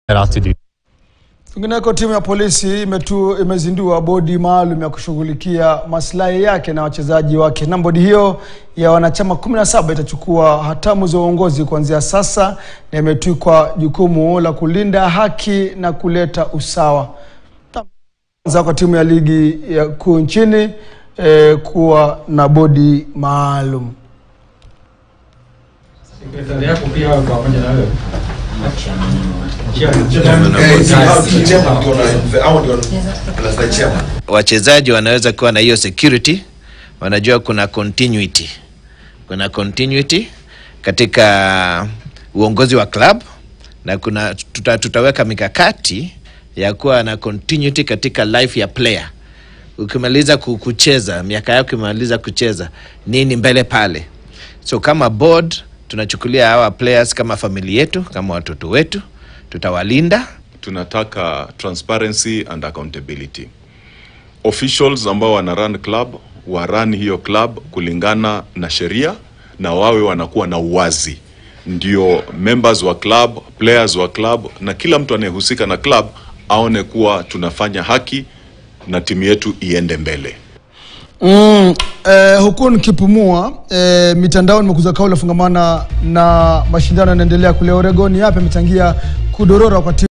us to do. Kwingineko, timu ya polisi imetu, imezindua bodi maalum ya kushughulikia maslahi yake na wachezaji wake, na bodi hiyo ya wanachama 17 itachukua hatamu za uongozi kuanzia sasa na imetwikwa jukumu la kulinda haki na kuleta usawa. Kwanza kwa timu ya ligi ya kuu nchini eh, kuwa na bodi maalum. Sekretari yako pia wawe pamoja na wewe. wachezaji wanaweza kuwa na hiyo security, wanajua kuna continuity, kuna continuity katika uongozi wa club na kuna tuta, tutaweka mikakati ya kuwa na continuity katika life ya player. Ukimaliza ku- kucheza miaka yako imaliza kucheza nini mbele pale, so kama board tunachukulia hawa players kama familia yetu, kama watoto wetu, tutawalinda tunataka transparency and accountability officials ambao wana run club wa run hiyo club kulingana na sheria na wawe wanakuwa na uwazi ndio members wa club players wa club na kila mtu anayehusika na club aone kuwa tunafanya haki na timu yetu iende mbele Mm, eh, huku nikipumua eh, mitandao nimekuza kauli fungamana na mashindano yanaendelea kule Oregon. Yapi amechangia kudorora kwa timu